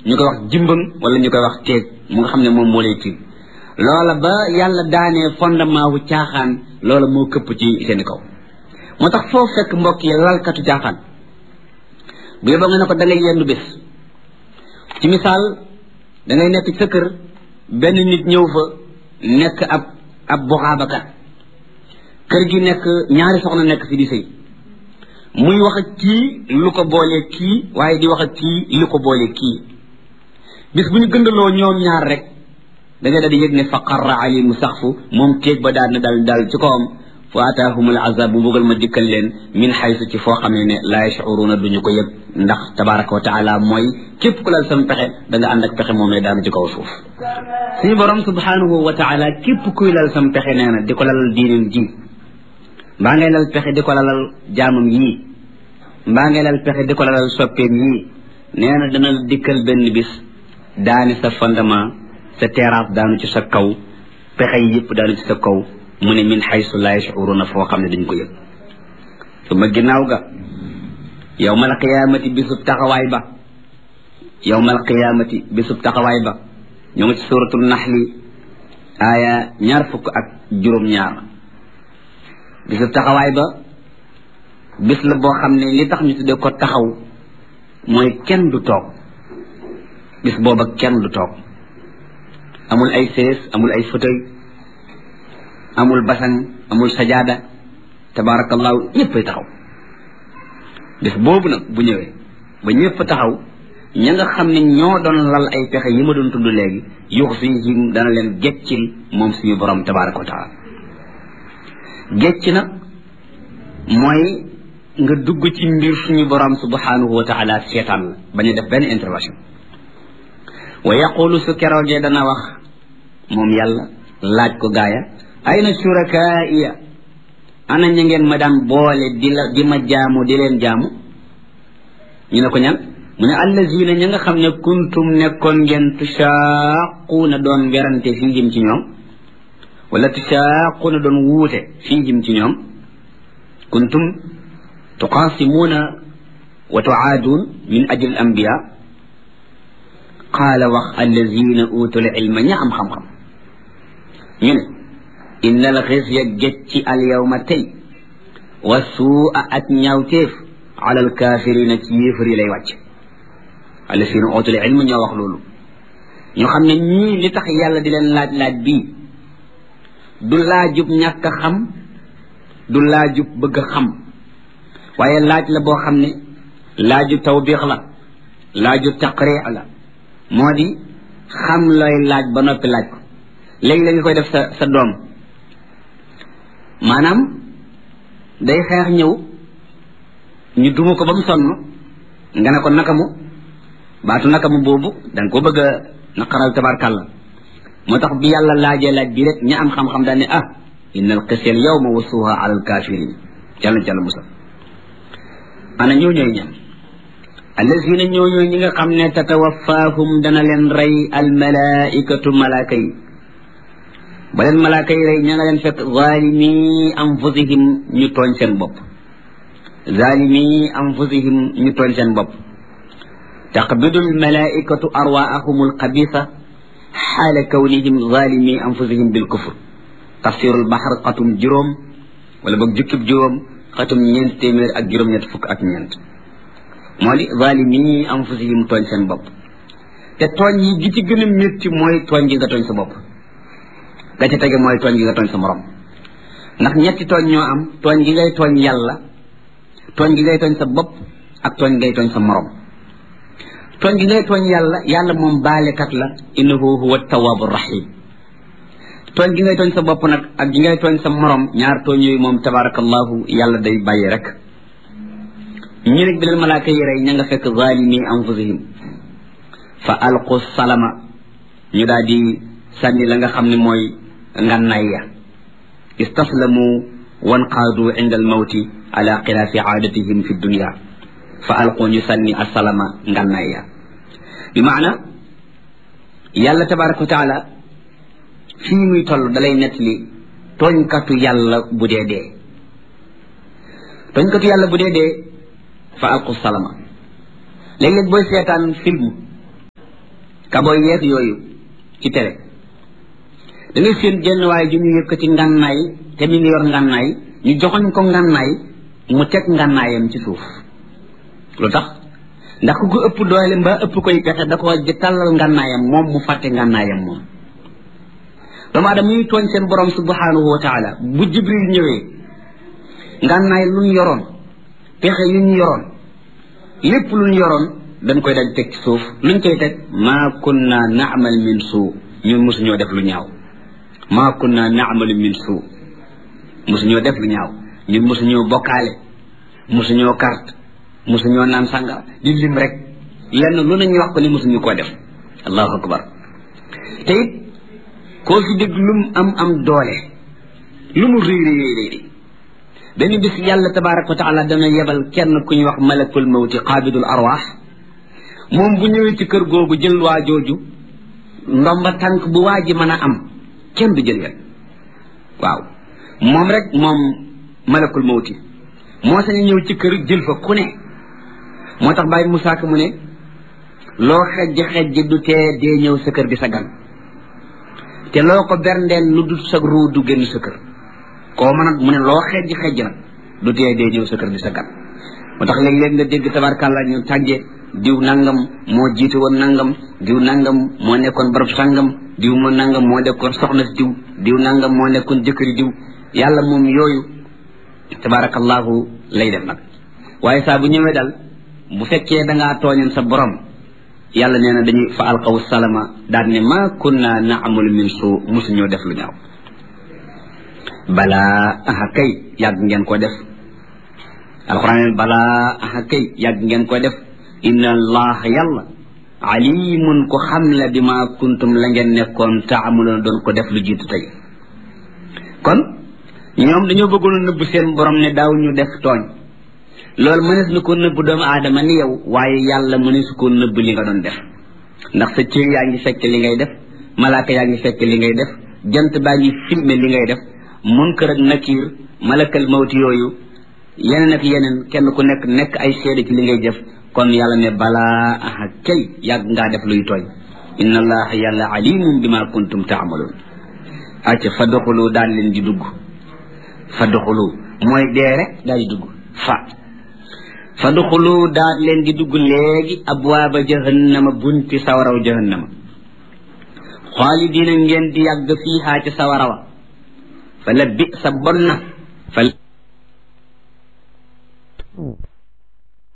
ñu koy wax jimbang wala ñu koy wax teeg mu nga xam ne moom moo lay tiim loola ba yàlla daanee fondement wu caaxaan loola moo këpp ci seeni kaw moo tax foo fekk mbokk yi lalkatu caaxaan bu yóbboo nga ne ko da ngay yendu bés ci misaal da ngay nekk sa kër benn nit ñëw fa nekk ab ab buxaabakat kër gi nekk ñaari soxna nekk fi di sëy muy wax ak kii lu ko boolee kii waaye di wax ak kii lu ko boolee kii bis bu ñu gëndaloo ñoom ñaar rek da ngay daal di yëg ne fa qarra alimu saxfu moom téeg ba daal na dal dal ci kawam fa ataahumul azab bu bëggal ma dikkal leen min xaysu ci foo xamee ne laa yashuruna duñu ko yëg ndax tabaraka wa taala mooy képp ku lal sam pexe da nga ànd ak pexe moomee daanu ci kaw suuf suñu borom subhanahu wa taala képp kuy lal sam pexe nee na di ko lalal diinam ji mbaa ngay lal pexe di ko lalal jaamam yii mbaa ngay lal pexe di ko lalal soppeem yii nee na dana dikkal benn bis daani sa fondement sa terrasse daanu ci sa kaw pexe yi yëpp daanu ci sa kaw mu ne min xaysu laa yashuruna foo xam ne dañ ko yëg su ma ginnaaw ga yowmal qiyaamati bisub taxawaay ba yowmal qiyaamati bisub taxawaay ba ñu ngi ci suratul naxli aaya ñaar fukk ak juróom-ñaar bisub taxawaay ba bis la boo xam ne li tax ñu tuddee ko taxaw mooy kenn du toog bis booba kenn du toog amul ay sées amul ay fauteuil amul basan amul sajaada tabarakallahu ñëppay taxaw bis boobu nag bu ñëwee ba ñëpp taxaw ña nga xam ne ñoo doon lal ay pexe yi ma doon tudd léegi yuux fihim dana leen geccil moom suñu borom tabaraka wa taala gecc nag mooy nga dugg ci mbir suñu borom subhanahu wa taala seetaan la bañ a def benn intervention wa yaqulu su keroogee dana wax moom yàlla laaj ko gaaya ayna shurakaaiya ana ña ngeen ma daan boole di la di ma jaamu di leen jaamu ñu ne ko ñan mu ne allazina ña nga xam ne kuntum nekkoon ngeen tushaaquuna doon werante fiihim ci ñoom wala tushaaquuna doon wuute fiihim ci ñoom kuntum tuqaasimuuna wa tuaaduun min ajli al anbiya qaala wax allazina utul ilma ña am xam-xam ñu ne inna al xisya gécci al yawma tey wa suua ak ñaawteef ala al kaafirina ci yéefar yi lay wàcc allazina utul ilma ñoo wax loolu ñu xam ne ñii li tax yàlla di leen laaj laaj bii du laajub ñàkk a xam du laajub bëgg a xam waaye laaj la boo xam ne laaju tawbiix la laaju taqriix la moo di xam looy laaj ba noppi laaj ko léegi la nga koy def sa sa doom maanaam day xeex ñëw ñu duma ko ba mu sonn nga ne ko nakamu baatu nakamu boobu da nga ko bëgg a naqaral tabarkàlla moo tax bi yàlla laajee laaj bi rek ña am xam-xam daal ne ah inna al qisya al yawma wasuha ala al kafirin jàll jàll musal ana ñoo ñooy ñan allazina ñoo ñooy ñi nga xam ne tatawafaahum dana leen rey al malaikatu malaaka yi ba leen malaaka yi rey ña nga leen fekk zalimi anfusihim ñu tooñ seen bopp zalimi anfusihim ñu tooñ seen bopp taqbidu al malaikatu arwaahum al xabisa xaala kawnihim zalimi anfusihim bil kufr tafsirul baxar xatum juróom wala boog jukkib juróom xatum ñeent téeméer ak juróom-ñett fukk ak ñeent moo di zalimi anfusihim tooñ seen bopp te tooñ yi gi ci gën a métti mooy tooñ gi nga tooñ sa bopp ga ca tege mooy tooñ gi nga tooñ sa morom ndax ñetti tooñ ñoo am tooñ gi ngay tooñ yàlla tooñ gi ngay tooñ sa bopp ak tooñ ngay tooñ sa morom tooñ gi ngay tooñ yàlla yàlla moom baalekat la innahu huwa tawaabu rahim tooñ gi ngay tooñ sa bopp nag ak gi ngay tooñ sa morom ñaar tooñ yooyu moom tabarakallahu yàlla day bàyyi rek ñi nag bi leen malaaka yi rey ña nga fekk zalimi anfusihim fa alqu salama ñu daal di sànni la nga xam ne mooy ngànnaay ya istaslamu wanqaadu inda almawti ala xilaafi aadatihim fi dunia fa alqu ñu sànni asalama ngànnaay ya bi maana yàlla tabaraka wa taala fii muy toll dalay nettali tooñkatu yàlla bu dee dee tooñkatu yàlla bu dee dee fa alqu salama léeg-léeg booy seetaan film kaboy yeeg yooyu ci tere da ngay seen jenn waaye ju ñu yëkkati ngànnaay te mi ngi yor ngànnaay ñu joxoñ ko ngànnaay mu teg ngànnaayam ci suuf lu tax ndax ku ko ëpp doole mbaa ëpp koy pexe da ko di tàllal ngànnaayam moom mu fàtte ngànnaayam moom doomu aadama ñuy tooñ seen borom subhanahu wa taala bu jibril ñëwee ngànnaay lu ñu yoroon pexe yu ñu yoroon lépp lu ñu yoroon dañ koy daj teg ci suuf luñ koy teg maa kunna naamal min suu ñun mosuñoo def lu ñaaw maa kunna naamalu min suu mosuñoo def lu ñaaw ñun mosuñoo bokkaale mosuñoo carte mosuñoo naan sàngara di lim rek lenn lu nañu wax ko ni mosuñu koo def allahu akbar te it koo fi dégg lu mu am am doole lu mu réy réy réy benn bis yàlla tabaraka wa taala dana yebal kenn ku ñuy wax malakul mawti qaabidul arwaax moom bu ñëwee ci kër googu jël waa jooju ndomba tànk bu waa ji mën a am kenn du jël wet waaw moom rek moom malakul mawti moo sañ ñëw ci kër jël fa ku ne moo tax bàyyi Musaa Ka mu ne loo xejj xejj du tee dee ñëw sa kër di sa gan te loo ko berndeel lu dul sa ruu du génn sa kër koo mën a mu ne loo xejj xejj nag du tee dee ñëw sa kër di sa gan moo tax léeg-léeg nga dégg tabarkàlla ñu tàgge diw nangam moo jiitu woon nangam diw nangam moo nekkoon barab sangam diw moo nangam moo nekkoon soxna si diw diw nangam moo nekkoon jëkkëri diw yàlla moom yooyu tabarakallahu lay def nag waaye saa bu ñëwee dal bu fekkee da ngaa tooñoon sa borom yàlla nee na dañuy fa alqaw salama daal ne ma kunna naamalu min suu mosuñoo def lu ñaaw balaa aha kay yàgg ngeen ko def alquran balaa aha kay yàgg ngeen ko def inna allah yàlla alimun ko xam la bi ma kuntum la ngeen nekkoon taamaloon doon ko def lu jiitu tey kon ñoom dañoo bëggoon a nëbb seen borom ne daaw ñu def tooñ loolu mënees na ko nëbb doomu aadama ni yow waaye yàlla mënees ko nëbb li nga doon def ndax sa cër yaa ngi fekk li ngay def malaaka yaa ngi fekk li ngay def jant baa ngi filmer li ngay def munkar ak nakiir malakal mawti yooyu yeneen ak yeneen kenn ku nekk nekk ay seede ci li ngay def kon yàlla ne balaa aha kay yàgg ngaa def luy tooñ inna allaha yàlla alimun bima kuntum taamaloon acca fa doxulu daal leen di dugg fa doxulu mooy dee rek daal di dugg fa fa doxulu daal leen di dugg léegi abwaaba jahannama bunti sawaraw jahannama xaalidiina ngeen di yàgg fiihaa ci sawarawa fa la bi sa bon na fa